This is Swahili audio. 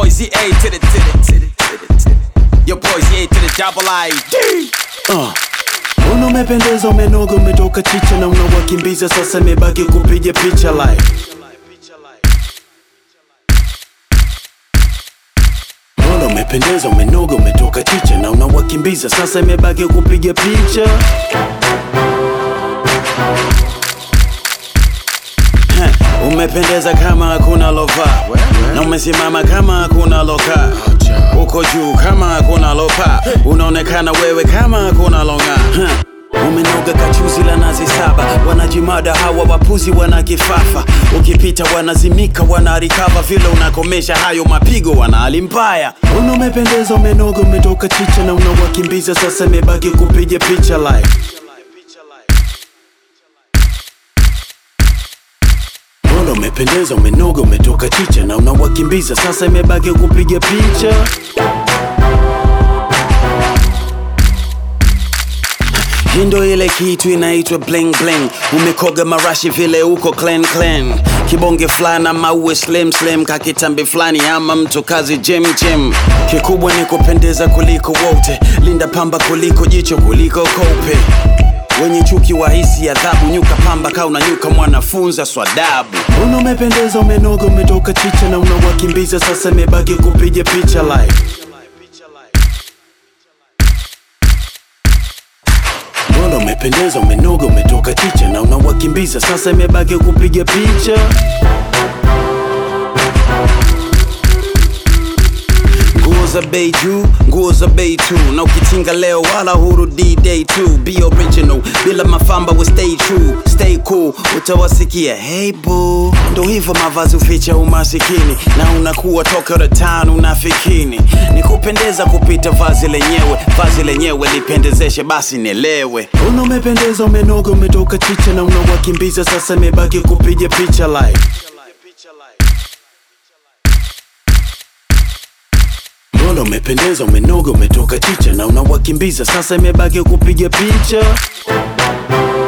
boys E A to the to the to the to the to the. Your boys E A to the double I D. Uh. Una umependeza umenoga umetoka chicha na unawakimbiza sasa imebaki kupiga picha live Mbona umependeza umenoga umetoka chicha na unawakimbiza sasa imebaki kupiga picha Heh, Umependeza kama hakuna lova na umesimama kama hakuna loka uko juu kama hakuna lopa unaonekana wewe kama hakuna longa umenoga kachuzi la nazi saba wanajimada hawa wapuzi wana kifafa ukipita wanazimika wanarikava vile unakomesha hayo mapigo wana hali mbaya una umependeza umenoga umetoka chicha na unawakimbiza sasa imebaki kupiga picha live Mbona umependeza umenoga umetoka chicha na unawakimbiza sasa imebaki kupiga picha Hii ndo ile kitu inaitwa bling bling umekoga marashi vile uko clean clean kibonge fulana maue slim slim kakitambi fulani ama mtu kazi gym gym kikubwa ni kupendeza kuliko wote linda pamba kuliko jicho kuliko kope wenye chuki wahisi adhabu nyuka pamba ka unanyuka mwanafunza swadabu una umependeza umenoga umetoka chicha na unawakimbiza sasa imebaki kupiga picha live Mbona umependeza umenoga umetoka chicha na unawakimbiza sasa imebaki kupiga picha nguo za bei juu nguo za bei tu na ukitinga leo wala hurudi day two be original bila mafamba we stay true stay cool utawasikia hey boo ndo hivyo mavazi uficha umasikini na unakuwa toka the town unafikini ni kupendeza kupita vazi lenyewe vazi lenyewe lipendezeshe basi nielewe una umependeza umenoga umetoka chicha na unawakimbiza sasa imebaki kupiga picha live Mbona umependeza umenoga umetoka chicha na unawakimbiza sasa imebaki kupiga picha